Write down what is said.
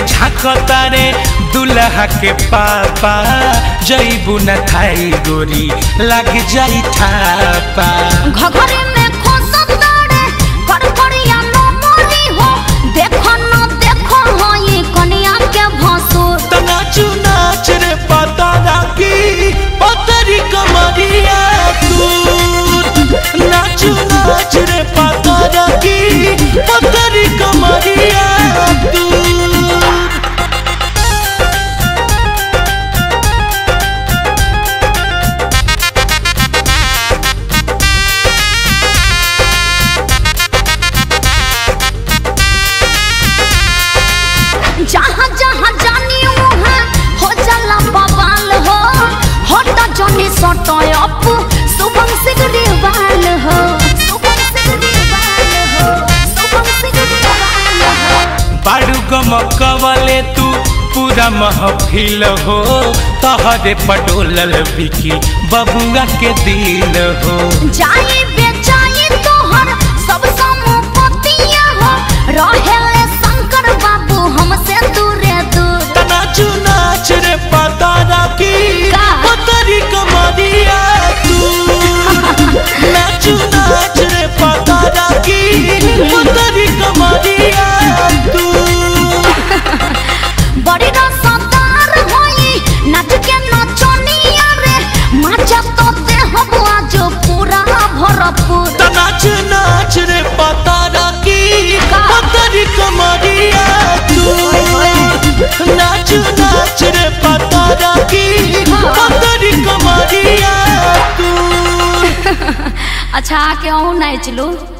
झांकता रे दुल्हा के पापा जईबू न थाई गोरी लग जाई ठापा घघरे में खोसतारे कड़कड़िया न मोरी हो देखो न देखो हो ये कनिया के भसुर तो नाचू नाच रे पता राखी पतरी कमरिया तू नाचू नाच रे पता राखी पतरी कमरिया तू जहाँ जहाँ जानी वहाँ हो जाला बवाल हो होटा जनी सटो अप शुभम सिगरीवाल हो शुभम सिगरीवाल हो शुभम सिगरीवाल हो बाड़ू गमकवले तू पूरा महफिल हो तहरे पटोलल बिकी बबुआ के दिल हो जाई बेचाई तोहर सब संपत्तिया हो रहेले शंकर बाबू हमसे दूरे दूर त नाचू नाच रे पता राखी का? पतरी कमरिया तू नाचू नाच रे पता राखी पतरी कमरिया तू बड़ी रसदार होई नाच के नचनिया रे माचा तो दे हम आज पूरा भरपूर त नाच नाच रे पता राखी का? पतरी कमरिया तू नाच नाच रे पता राखी पतरी कमरिया तू अच्छा आके अहूँ नाच लो